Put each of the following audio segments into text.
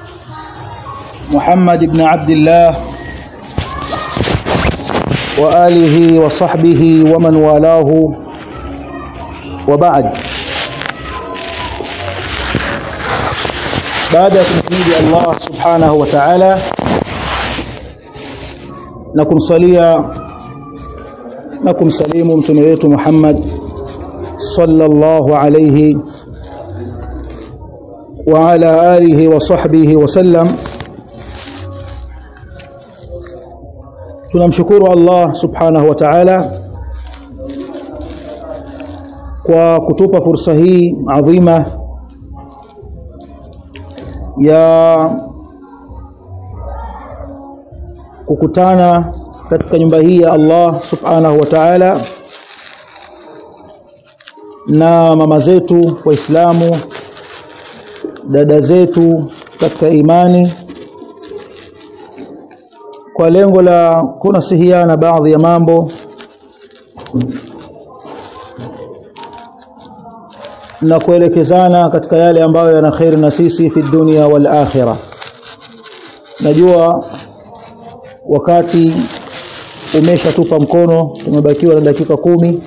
محمد بن عبد الله وآله وصحبه ومن والاه وبعد baada ya kumhimidi Allah subhanahu wa ta'ala na kumsalia na kumsalimu mtume wetu Muhammad sallallahu alayhi wa ala alihi wa sahbihi wa sallam tunamshukuru Allah subhanahu wa ta'ala kwa kutupa fursa hii adhima ya kukutana katika nyumba hii ya Allah subhanahu wa ta'ala na mama zetu waislamu dada zetu katika imani kwa lengo la kunasihiana baadhi ya mambo na kuelekezana katika yale ambayo yana khairi na sisi fi dunia wal akhirah najua wakati umeshatupa mkono tumebakiwa na dakika kumi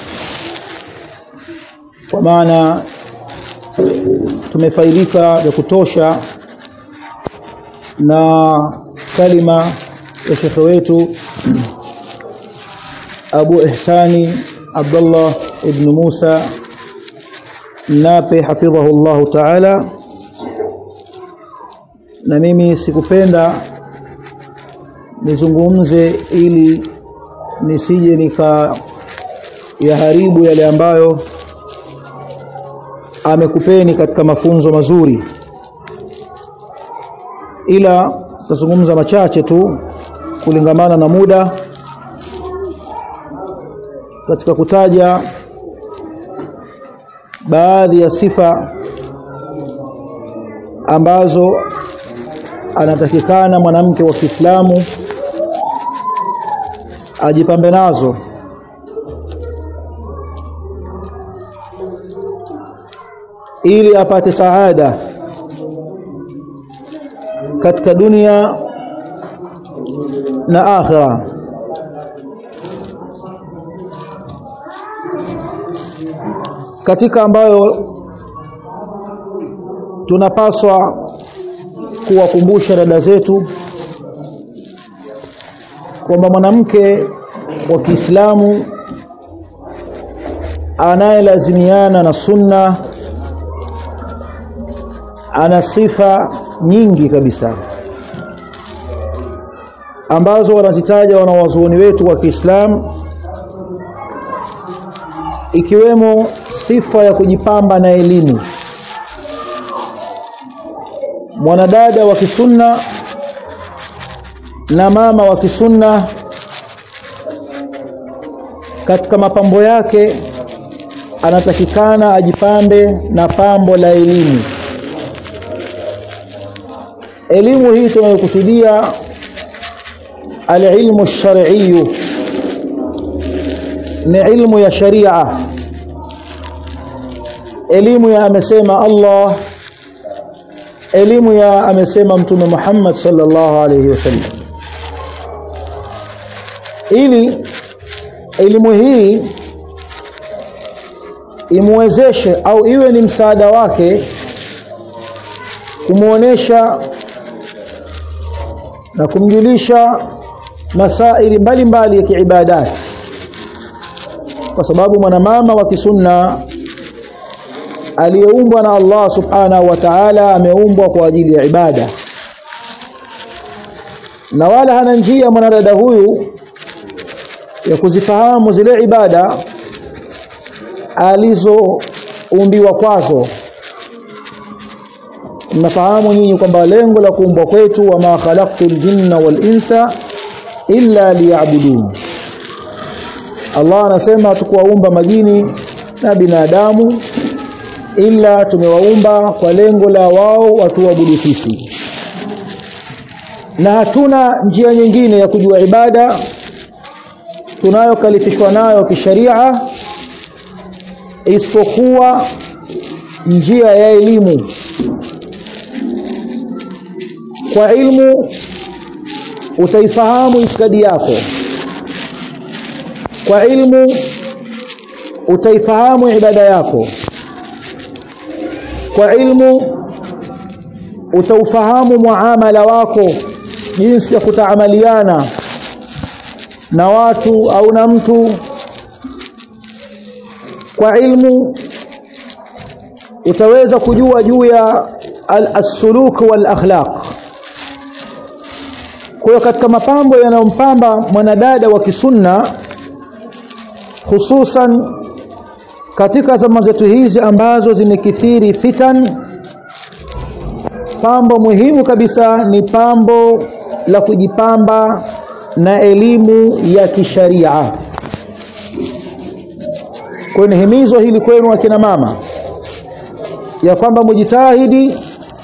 kwa maana tumefaidika vya kutosha na kalima ya shekhe wetu Abu Ihsani Abdullah ibn Musa Nape hafidhahu Allah Ta'ala na mimi sikupenda nizungumze ili nisije nika yaharibu yale ambayo amekupeni katika mafunzo mazuri ila tutazungumza machache tu kulingamana na muda katika kutaja baadhi ya sifa ambazo anatakikana mwanamke wa Kiislamu ajipambe nazo ili apate saada katika dunia na akhira katika ambayo tunapaswa kuwakumbusha dada zetu kwamba mwanamke wa Kiislamu anayelazimiana na sunna ana sifa nyingi kabisa ambazo wanazitaja wanawazuoni wetu wa Kiislamu ikiwemo sifa ya kujipamba na elimu mwanadada wa kisunna na mama wa kisunna katika mapambo yake anatakikana ajipambe na pambo la elimu elimu hii tunayokusudia alilmu shar'iyyu ni ilmu ya sharia elimu ya amesema Allah elimu ya amesema mtume Muhammad sallallahu alayhi wasallam ili elimu hii imwezeshe au iwe ni msaada wake kumuonesha na kumjulisha masaili mbalimbali ya kiibadati kwa sababu mwanamama wa kisunna aliyeumbwa na Allah subhanahu wa ta'ala ameumbwa kwa ajili ya ibada na wala hana njia mwanadada huyu ya kuzifahamu zile ibada alizoumbiwa kwazo mnafahamu nyinyi kwamba lengo la kuumbwa kwetu wa ma khalaqtul jinna wal insa illa liya'budun Allah anasema tukuwaumba majini na binadamu ila tumewaumba kwa lengo la wao watuabudu sisi na hatuna njia nyingine ya kujua ibada tunayokalifishwa nayo kisharia isipokuwa njia ya elimu kwa ilmu utaifahamu itikadi yako kwa ilmu utaifahamu ibada yako kwa ilmu utaufahamu muamala wako jinsi ya kutaamaliana na watu au na mtu kwa ilmu utaweza kujua juu ya al-suluk wal akhlaq kwa katika mapambo yanayompamba mwanadada wa kisunna hususan katika zama zetu hizi ambazo zimekithiri fitan pambo muhimu kabisa ni pambo la kujipamba na elimu ya kisharia kwa ni himizo hili kwenu akina mama ya kwamba mujitahidi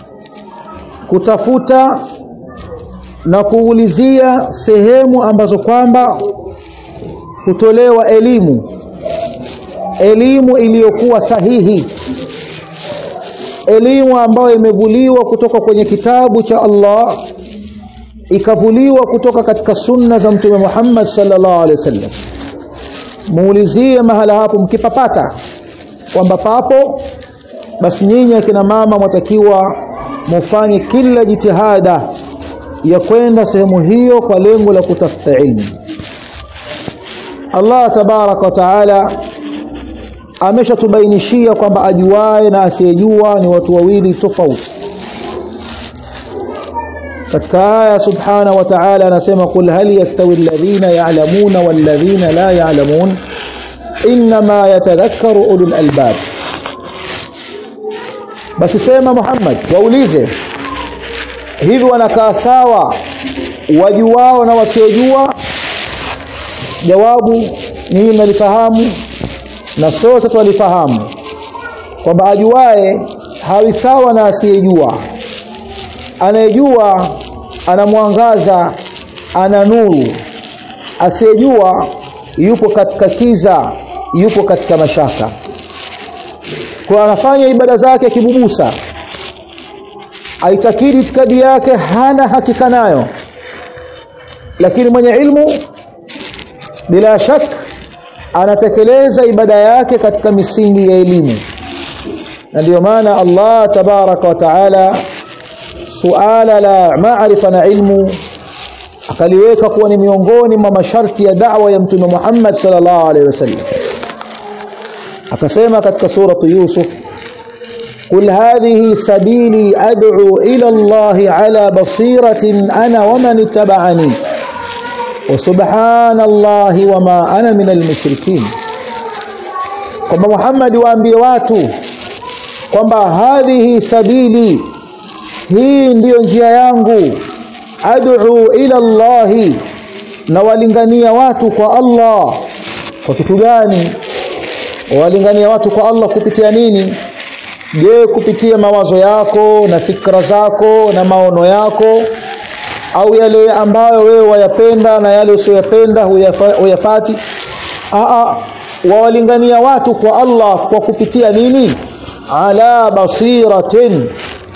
kutafuta na kuulizia sehemu ambazo kwamba hutolewa elimu elimu iliyokuwa sahihi elimu ambayo imevuliwa kutoka kwenye kitabu cha Allah ikavuliwa kutoka katika sunna za mtume Muhammad sallallahu alaihi wasallam muulizie mahala hapo mkipapata kwamba papo basi nyinyi akina mama mwatakiwa mufanye kila jitihada ya kwenda sehemu hiyo kwa lengo la kutafuta ilmu Allah tabaraka wa taala ameshatubainishia kwamba ajuae na asiyejua ni watu wawili tofauti katika aya subhana wa ta'ala anasema qul hal yastawi alladhina ya'lamuna walladhina la ya'lamun inma yatadhakkaru ulul albab basi sema Muhammad waulize hivi wanakaa sawa wajuao na wasiojua jawabu ninyi mnalifahamu na sote twalifahamu kwamba ajuae hawi sawa na asiyejua anayejua ana mwangaza ana nuru asiyejua yupo katika kiza yupo katika mashaka kwa anafanya ibada zake kibubusa aitakiri itikadi yake hana hakika nayo lakini mwenye ilmu bila shaka anatekeleza ibada yake katika misingi ya elimu na ndio maana Allah tabaraka wa taala suala la maarifa na ilmu akaliweka kuwa ni miongoni mwa masharti ya da'wa ya mtume Muhammad sallallahu alaihi wasallam akasema katika suratu Yusuf قل هذه سبيلي أدعو إلى الله على بصيرة أنا ومن اتبعني وسبحان الله وما أنا من المشركين kwamba Muhammad waambie watu kwamba hadhihi sabili hii ndiyo njia yangu ad'u ila Allah na walingania watu kwa Allah kwa kitu gani walingania watu kwa Allah kupitia nini je kupitia mawazo yako na fikra zako na maono yako au yale ambayo wewe wayapenda na yale usiyoyapenda huyafati a wawalingania watu kwa Allah kwa kupitia nini ala basiratin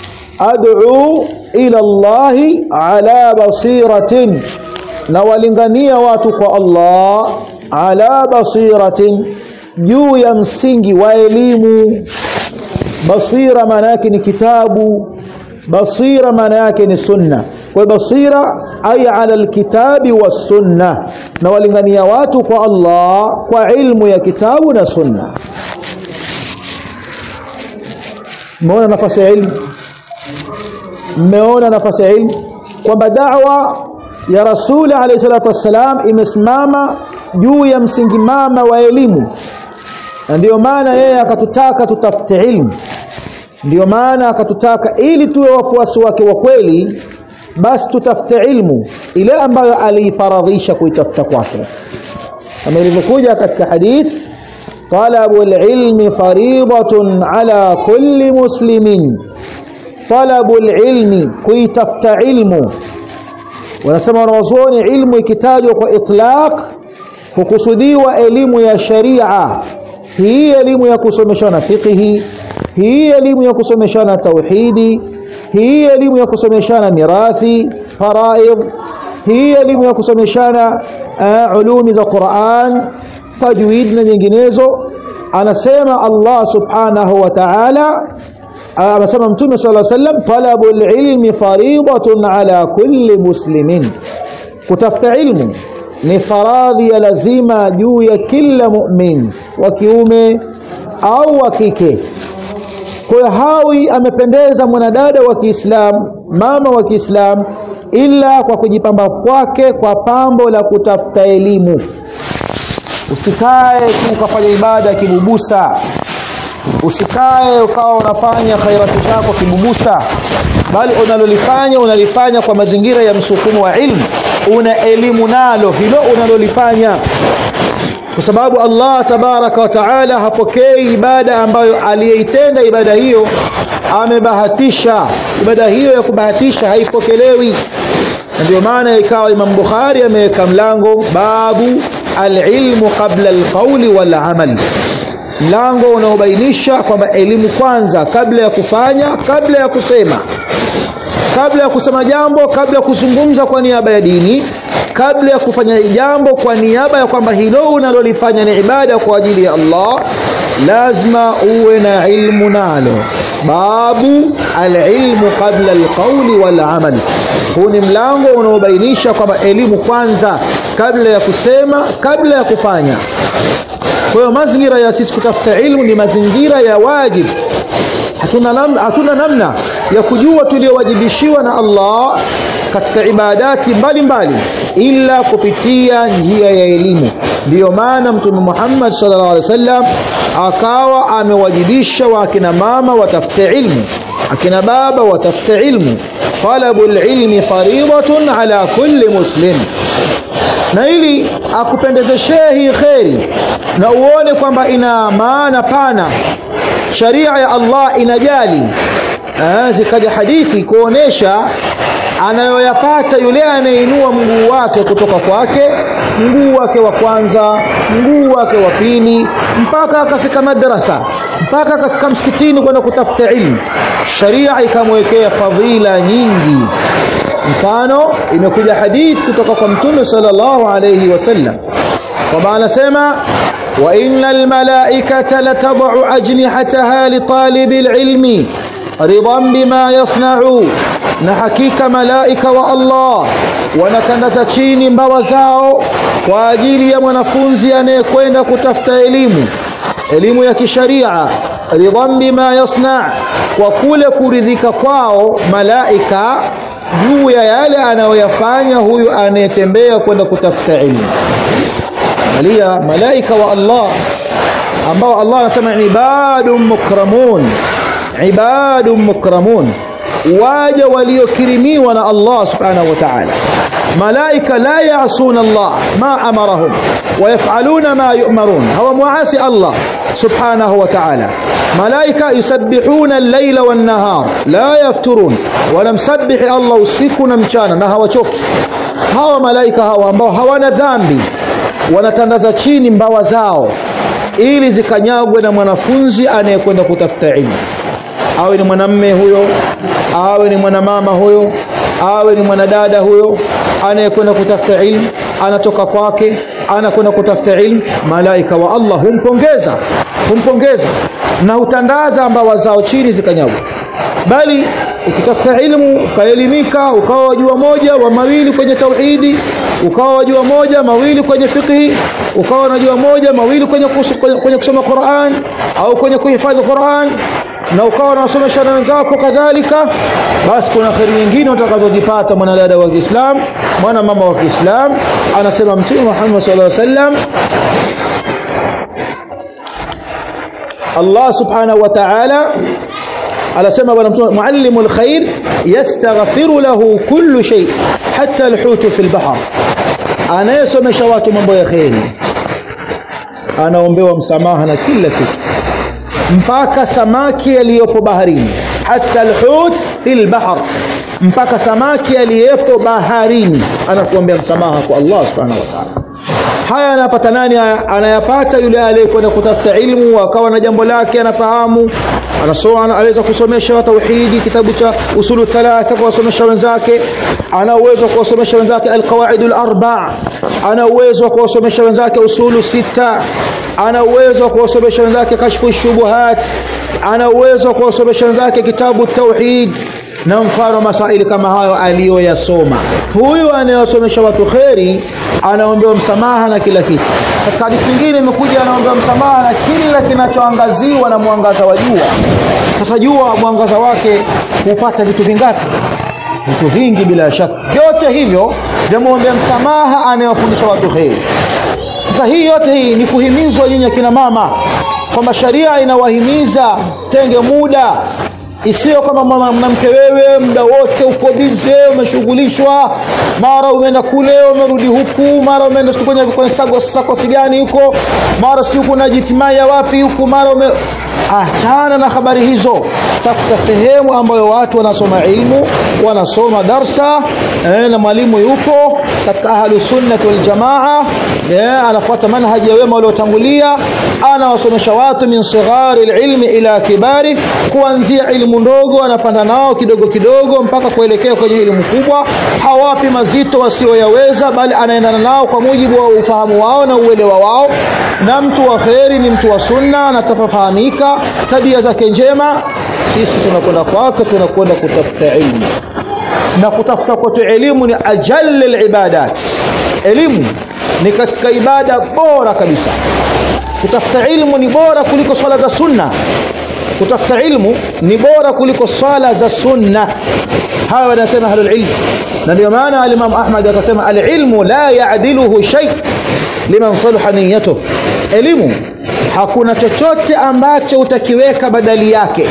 ad'u ila Allah ala basiratin na walingania watu kwa Allah ala basiratin juu ya msingi wa elimu basira maana yake ni kitabu basira maana yake ni sunna kwa basira ay ala alkitabi was sunna na walingania watu kwa Allah kwa ilmu ya kitabu na sunna mmeona nafasi ya ilmu mmeona nafasi ya ilmu kwamba da'wa ya rasuli alayhi salatu wassalam imesimama juu ya msingi mama wa elimu na ndiyo maana yeye akatutaka tutafute ilmu ndiyo maana akatutaka ili tuwe wafuasi wake wa kweli basi tutafute ilmu ile ambayo aliifaradhisha kuitafuta kwake kama ilivyokuja katika hadith talabu alilmi faridatun ala kulli muslimin talabu alilmi kuitafuta ilmu wanasema wanawazuoni ilmu ikitajwa kwa itlaq hukusudiwa elimu ya sharia hii elimu ya kusomeshana fiqhi hii elimu ya kusomeshana tauhidi hii elimu ya kusomeshana mirathi faraidh hii elimu ya kusomeshana uh, ulumi za Qur'an tajwid na nyinginezo anasema Allah subhanahu wa ta'ala anasema mtume sallallahu alayhi wasallam talabul ilmi fariidatun ala kulli muslimin kutafuta ilmu ni faradhi ya lazima juu ya kila mu'min wa kiume au wa kike kwa hawi amependeza mwanadada wa Kiislamu mama wa Kiislamu ila kwa kujipamba kwake kwa pambo la kutafuta elimu usikae tu ukafanya ibada ya kibubusa usikae ukawa unafanya khairati zako kibubusa bali unalolifanya unalifanya kwa mazingira ya msukumo wa ilmu una elimu nalo hilo unalolifanya kwa sababu Allah tabaraka wa taala hapokei ibada ambayo aliyeitenda ibada hiyo amebahatisha ibada hiyo ya kubahatisha haipokelewi ndio maana ikawa Imam Bukhari ameweka mlango babu alilmu qabla alqawli wal amal mlango unaobainisha kwamba elimu kwanza kabla ya kufanya kabla ya kusema kabla ya kusema jambo kabla ya kuzungumza kwa niaba ya dini kabla ya kufanya jambo kwa niaba ya kwamba hilo unalolifanya ni ibada kwa ajili ya Allah lazima uwe na ilmu nalo babu alilmu qabla alqawli wal amal huu ni mlango unaobainisha kwamba elimu kwanza kabla ya kusema kabla ya kufanya kwa hiyo mazingira ya sisi kutafuta ilmu ni mazingira ya wajib hatuna namna, hatuna namna ya kujua tuliyowajibishiwa na Allah katika ibadati mbalimbali ila kupitia njia ya elimu ndiyo maana mtume Muhammad sallallahu alaihi wasallam akawa amewajibisha wa akina mama watafute ilmu akina baba watafute ilmu talabul ilmi faridatun ala kulli muslim na ili akupendezeshee hii kheri na uone kwamba ina maana pana sharia ya Allah inajali zikaja hadithi kuonesha anayoyapata yule anayeinua mguu wake kutoka kwake mguu wake wa kwanza mguu wake wa pili mpaka akafika madrasa mpaka akafika msikitini kwenda kutafuta ilmu sharia ikamwekea fadhila nyingi mfano imekuja hadithi kutoka kwa mtume sallallahu alayhi wasallam kwamba anasema wa innal malaikata latad'u ajnihataha li talibil ilmi ridan bima yasna'u na hakika malaika wa Allah wanatandaza chini mbawa zao kwa ajili ya mwanafunzi anayekwenda kutafuta elimu elimu ya kisharia ridan bima yasna kwa kule kuridhika kwao malaika juu ya yale anayoyafanya huyu anayetembea kwenda kutafuta elimu alia malaika wa Allah ambao Allah anasema ibadun mukramun ibadun mukramun waja waliokirimiwa na Allah subhanahu wa ta'ala malaika la yaasuna Allah ma amarahum ويفعلون ما يؤمرون هو معاصي الله سبحانه وتعالى ملائكة يسبحون الليل والنهار لا يفترون ونمسبح الله usiku mchana na hawachoki hawa malaika hawa ambao hawana dhambi wanatandaza chini mbawa zao ili zikanyagwe na mwanafunzi anayekwenda kutafuta ilmu awe ni mwanamme huyo awe ni mwanamama huyo awe ni mwanadada huyo anayekwenda kutafuta ilmu anatoka kwake anakwenda kutafuta ilmu malaika wa Allah humpongeza humpongeza na hutandaza mbawa zao chini zikanyagwa bali ukitafuta ilmu ukaelimika ukawa wajua moja wa mawili kwenye tauhidi ukawa wajua moja mawili kwenye fiqhi ukawa unajua moja mawili kwenye, kwenye, kwenye kusoma Qur'an au kwenye kuhifadhi Qur'an na ukawa unasomesha na wenzako kadhalika basi kuna kheri nyingine utakazozipata mwanadada wa Kiislamu mwana mama wa Kiislamu anasema mtume Muhammad sallallahu alaihi wasallam Allah subhanahu wa ta'ala anasema bwana mtume muallimul khair yastaghfiru lahu kullu shay hatta alhutu fil bahr anayesomesha watu mambo ya kheri anaombewa msamaha na kila kitu mpaka samaki aliyopo baharini hata alhut fil bahr mpaka samaki aliyepo baharini anakuombea msamaha kwa Allah subhanahu wa ta'ala haya anapata nani anayapata yule aliyekwenda kutafuta ilmu akawa na jambo lake anafahamu anasoma aweza kusomesha tauhidi kitabu cha usulu thalatha kuwasomesha wenzake ana uwezo wa kuwasomesha wenzake alqawaidul arba ana uwezo wa kuwasomesha wenzake usulu sita ana uwezo wa kuwasomesha wenzake kashfu shubuhat ana uwezo wa kuwasomesha wenzake kitabu tauhid na mfano masaili kama hayo aliyoyasoma huyu anayewasomesha watu kheri anaombewa msamaha na kila kitu katika hadithi nyingine imekuja anaombewa msamaha na kila kinachoangaziwa na mwangaza wa jua sasa jua mwangaza wake hupata vitu vingapi vitu vingi bila shaka vyote hivyo vyamwombea msamaha anayewafundisha watu kheri sasa hii yote hii ni kuhimizwa nyinyi akina mama kwamba sharia inawahimiza tenge muda isiyo kama mwanamke wewe muda wote uko bize umeshughulishwa mara umeenda kule umerudi huku mara umeenda kwenye kwenye sakosi gani huko mara sijui kuna jitimaya wapi huku mara ume achana na habari hizo tafuta sehemu ambayo watu wanasoma ilmu wanasoma darsa eh, na mwalimu yupo katika ahlu sunnati wal jamaa eh, anafuata manhaji ya wema waliotangulia anawasomesha watu min sighari ilmi ila kibari kuanzia ilmu ndogo anapanda nao kidogo kidogo mpaka kuelekea kwenye elimu kubwa hawapi mazito wasioyaweza bali anaendana nao kwa mujibu wa ufahamu wao na uelewa wao na mtu wa kheri ni mtu wa sunna anatafahamika tabia zake njema sisi tunakwenda kwake tunakwenda kutafuta ilmu na kutafuta kwetu elimu ni ajal libadat elimu ni katika ibada bora kabisa kutafuta ilmu ni bora kuliko swala za sunna kutafuta ilmu ni bora kuliko swala za sunna hawa wanasema ahlul ilm na ndio maana al-Imam Ahmad akasema al-ilmu la ya'diluhu shay liman salaha niyyatuh elimu hakuna chochote ambacho utakiweka badali yake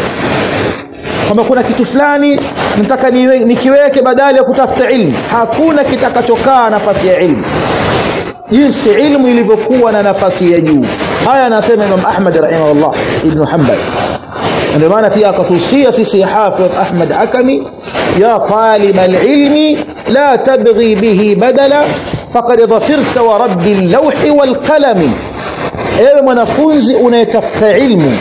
kwamba kuna kitu fulani nataka nikiweke badali ya kutafuta ilmu hakuna kitakachokaa nafasi ya ilmu jinsi ilmu ilivyokuwa na nafasi ya juu haya anasema Imam Ahmad rahimahullah ibn Hanbal ndio maana pia akatuhusia sisi Hafidh Ahmad Hakami ya talib alilmi la tabghi bihi badala faqad dhafirta wa rabbi al-lawhi wal-qalami ewe mwanafunzi unayetafuta ilmu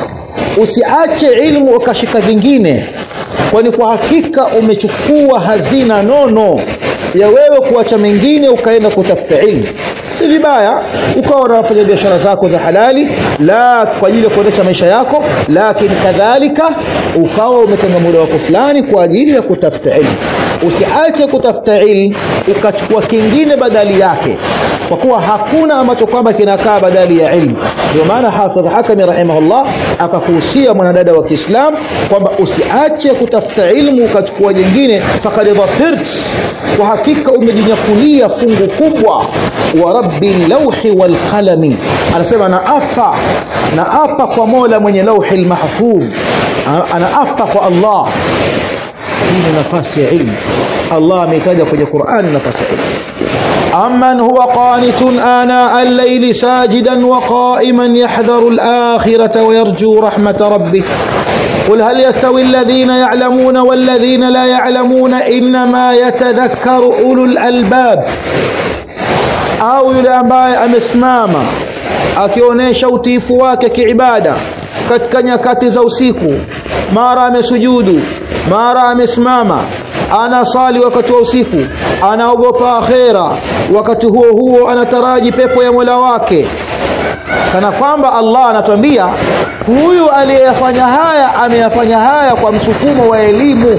usiache ilmu ukashika vingine kwani kwa hakika umechukua hazina nono ya wewe kuacha mengine ukaenda kutafuta ilmu si vibaya ukawa unafanya biashara zako za halali la kwa ajili ya kuendesha maisha yako lakini kadhalika ukawa umetenga muda wako fulani kwa ajili ya kutafuta ilmu usiache kutafuta ilmu ukachukua kingine badali yake kwa kuwa hakuna ambacho kwamba kinakaa badali ya ilmu ndio maana hafidh hakami rahimahullah akakuhusia mwanadada wa Kiislamu kwamba usiache kutafuta ilmu ukachukua jingine faqad dhafirt kwa hakika umejinyakulia fungu kubwa wa rabbi lawhi wal qalami anasema na apa na apa kwa Mola mwenye lauhi mahfuz ana apa kwa Allah hii ni nafasi ya ilmu Allah ameitaja kwenye Qur'an nafasi ya ilmu أمن هو قانت آناء الليل ساجدا وقائما يحذر الآخرة ويرجو رحمة ربه قل هل يستوي الذين يعلمون والذين لا يعلمون إنما يتذكر أولو الألباب au yule ambaye amesimama akionyesha utiifu wake kiibada katika nyakati za usiku mara amesujudu mara amesimama anasali wakati wa usiku anaogopa akhera wakati huo huo anataraji pepo ya Mola wake kana kwamba Allah anatuambia huyu aliyefanya haya ameyafanya haya kwa msukumo wa elimu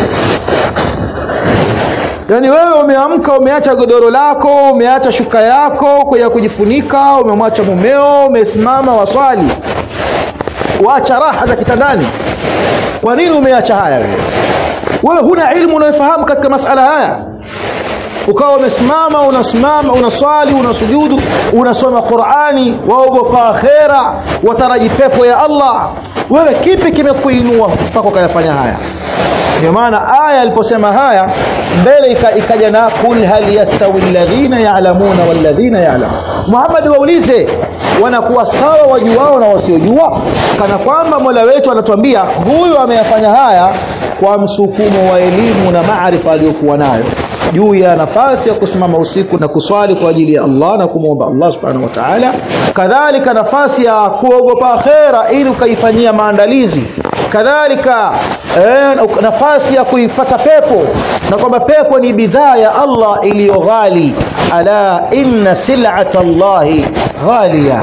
Yaani wewe umeamka umeacha godoro lako, umeacha shuka yako ya kujifunika, umemwacha mumeo, umesimama waswali. Waacha raha za kitandani. Kwa nini umeacha haya wewe? Wewe huna ilmu unayofahamu katika masala haya. Ukawa umesimama, unasimama, unaswali, unasujudu, unasoma Qur'ani, waogopa akhera, wataraji pepo ya Allah. Wewe kipi kimekuinua mpaka ukayafanya haya? ndio maana aya aliposema haya mbele ikaja na kul hal yastawi alladhina ya'lamuna walladhina ya'lamun Muhammad waulize wanakuwa sawa wajuao na wasiojua kana kwamba Mola wetu anatuambia huyu ameyafanya haya kwa msukumo wa elimu na maarifa aliyokuwa nayo juu ya nafasi ya kusimama usiku na kuswali kwa ajili ya Allah na kumwomba Allah subhanahu wa ta'ala kadhalika nafasi ya kuogopa akhera ili ukaifanyia maandalizi kadhalika eh, nafasi ya kuipata pepo na kwamba pepo ni bidhaa ya Allah iliyo ghali ala inna sil'ata Allahi ghaliya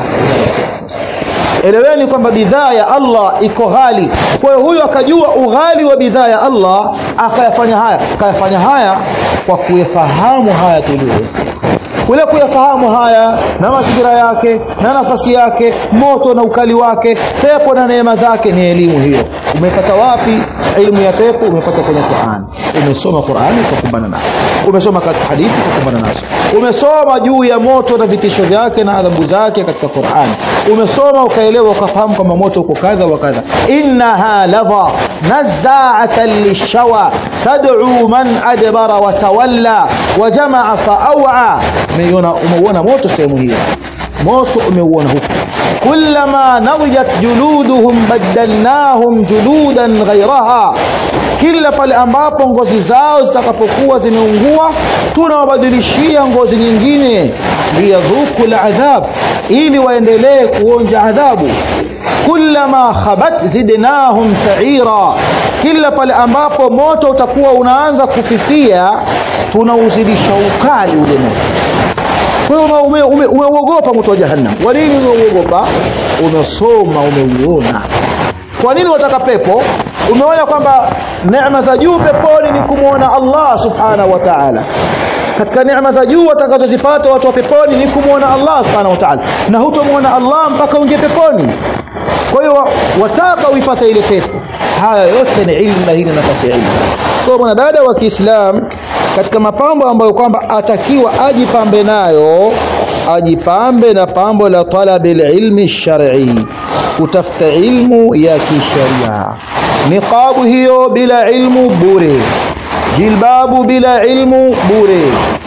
eleweni kwamba bidhaa ya Allah iko ghali kwa hiyo huyu akajua ughali wa bidhaa ya Allah akayafanya haya akayafanya haya kwa kuyafahamu haya tuliyosema kule kuyafahamu haya na mazingira yake na nafasi yake moto na ukali wake pepo na neema zake ni elimu hiyo umepata wapi elimu ya pepo umepata kwenye Qur'an umesoma Qur'an ukakumbana nayo umesoma katika hadithi ukakumbana nazo umesoma juu ya moto na vitisho vyake na adhabu zake katika Qur'an umesoma ukaelewa ukafahamu kwamba moto uko kadha wa kadha innaha ladha nazza'atan lishawa tad'u man adbara wa tawalla wa jamaa fa aw'a umeiona umeuona moto sehemu hiyo moto umeuona huko kullama nadijat juluduhum badalnahum juludan ghayraha kila pale ambapo ngozi zao zitakapokuwa zimeungua tunawabadilishia ngozi nyingine liyadhuku aladhab ili waendelee kuonja adhabu kullama khabat zidnahum sa'ira kila pale ambapo moto utakuwa unaanza kufifia tunauzidisha ukali ule moto kwa hiyo umeuogopa ume, moto wa jahannam kwa nini umeuogopa umesoma umeuona kwa nini wataka pepo umeona kwamba neema za juu peponi ni kumwona Allah subhanahu wa ta'ala katika neema za juu watakazozipata watu wa peponi ni kumwona Allah subhanahu wa ta'ala na hutomwona Allah mpaka ungie peponi kwa hiyo wataka uipate ile pepo haya yote ni ilmu na hii ni nafasi ya ilmu kwa mwanadada wa Kiislamu katika mapambo ambayo kwamba atakiwa ajipambe nayo ajipambe na pambo la talabil ilmi shar'i kutafuta ilmu ya kisharia niqabu hiyo bila ilmu bure jilbabu bila ilmu bure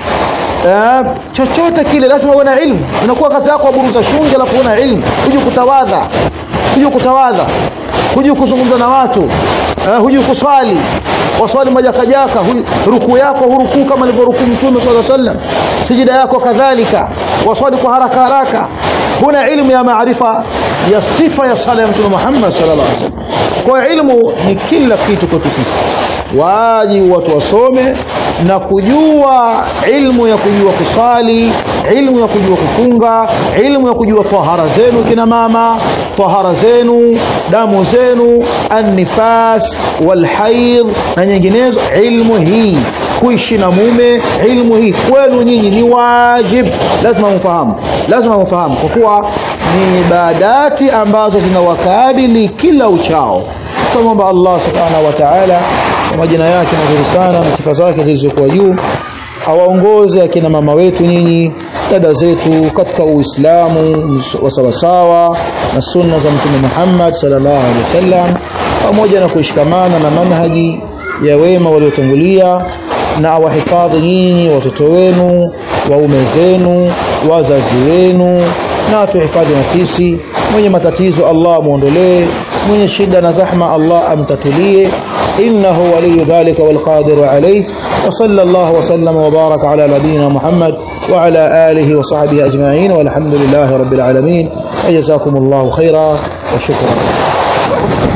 eh, chochote kile lazima uwe na ilmu unakuwa kazi yako aburuza shungi alafu una ilmu huje kutawadha huje kutawadha huje kuzungumza na watu eh, huje kuswali waswali majakajaka rukuu yako hurukuu kama alivyorukuu mtume sallallahu alaihi wasallam sijida yako kadhalika waswali kwa haraka haraka huna ilmu ya maarifa ya sifa ya sala ya mtume Muhammad sallallahu alaihi wasallam kwa ilmu ni kila kitu kwetu sisi wajibu watu wasome na kujua ilmu ya kujua kusali ilmu ya kujua kufunga ilmu ya kujua tahara zenu kina mama tahara zenu damu zenu annifas walhaidh na nyinginezo ilmu hii kuishi na mume ilmu hii kwenu nyinyi ni wajib lazima mfahamu lazima mfahamu kwa kuwa ni ibadati ambazo zinawakabili kila uchao tunamwomba Allah subhanahu wa ta'ala kwa majina yake mazuri sana na sifa zake zilizokuwa juu awaongoze akina mama wetu nyinyi dada zetu katika Uislamu wa sawasawa na sunna za Mtume Muhammad sallallahu alaihi wasallam pamoja na kuishikamana na manhaji ya wema waliotangulia na awahifadhi nyinyi watoto wenu waume zenu wazazi wenu na tuhifadhi na sisi mwenye matatizo Allah muondolee mwenye shida na zahma Allah amtatulie innahu waliyu dhalika walqadiru alayh وصلى الله وسلم وبارك على نبينا محمد وعلى آله وصحبه أجمعين والحمد لله رب العالمين وجزاكم الله خيرا وشكرا